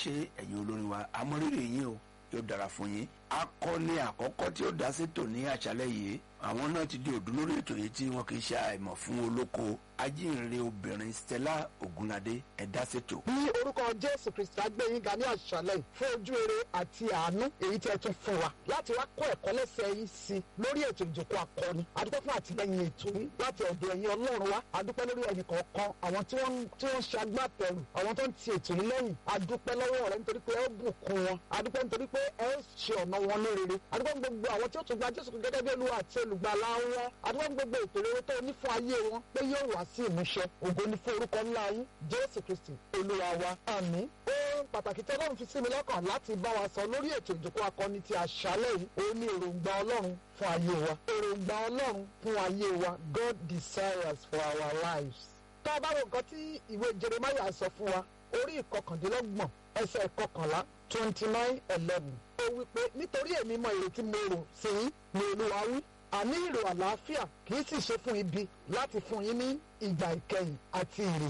ṣe ẹ̀yin olórin wa amọ̀rírì yín o yóò dára fún yín akọni àkọ́kọ́ tí ó dá sétò ní àṣálẹ́ yìí àwọn náà ti di òdùn lórí ètò yìí tí wọn kì í ṣe àìmọ̀ fún olóko ajínrere obìnrin Stella Ogunlade ẹ̀dá sétò. ní orúkọ jésù kristi agbẹ́yìnga ní àṣálẹ̀ fún ojú rere àti àánú èyí tí ẹ tún fún wa láti wá kọ́ ẹ̀kọ́ lẹ́sẹ̀ yìí sí lórí ètò ìjókòó akọni adúpẹ́ fún àtìlẹ́yìn ètò yìí láti ọ̀dọ̀ ẹ̀yin ọlọ́run wa adúpẹ́ lórí ẹ̀yin kọ̀ọ̀kan àwọn tí wọ́n tí wọ́n ṣe agbátẹrù àwọn tó ń ti ètò yìí lẹ́yìn adúpẹ́ lọ́wọ́ rẹ nítorí pé ẹ ó bùkún wọn adúpẹ́ nítorí pé ẹ ó ṣe ọ̀nà wọn lórere adúpẹ́ gbogbo àwọn tí ó tún gba jésù gẹ́gẹ́ bí olúwa àti olùgbàlà wọn adúpẹ́ gbogbo ètò rere tó ní fún ayé wọn pé yóò wá sí ìmúṣẹ ògo ni fún orúkọ ńlá yín jésù kristi olúwa wa àmín ohun pàtàkì tí ọlọ́run fi sí mi lọ́kàn láti bá wa sọ lórí ètò ìjókòó akọni ti àṣálẹ̀ yìí òun ni èròǹgbà ọlọ́run fún ayé wa èròǹgbà ọlọ́run fún ayé wa God desires for our lives. tá a bá wo nǹkan tí ìwé jeremiah sọ fún wa orí ìkọkàndínlọ́gbọ̀n ẹsẹ̀ ìkọkànlá twenty nine eleven ó wí pé nítorí èmi mọ èrò tí mo rò sí yín ni olúwa wí àní ìrò àlàáfíà kì í sì ṣe fún ibi láti fún yín ní ìgbà ìkẹyìn àti ìrè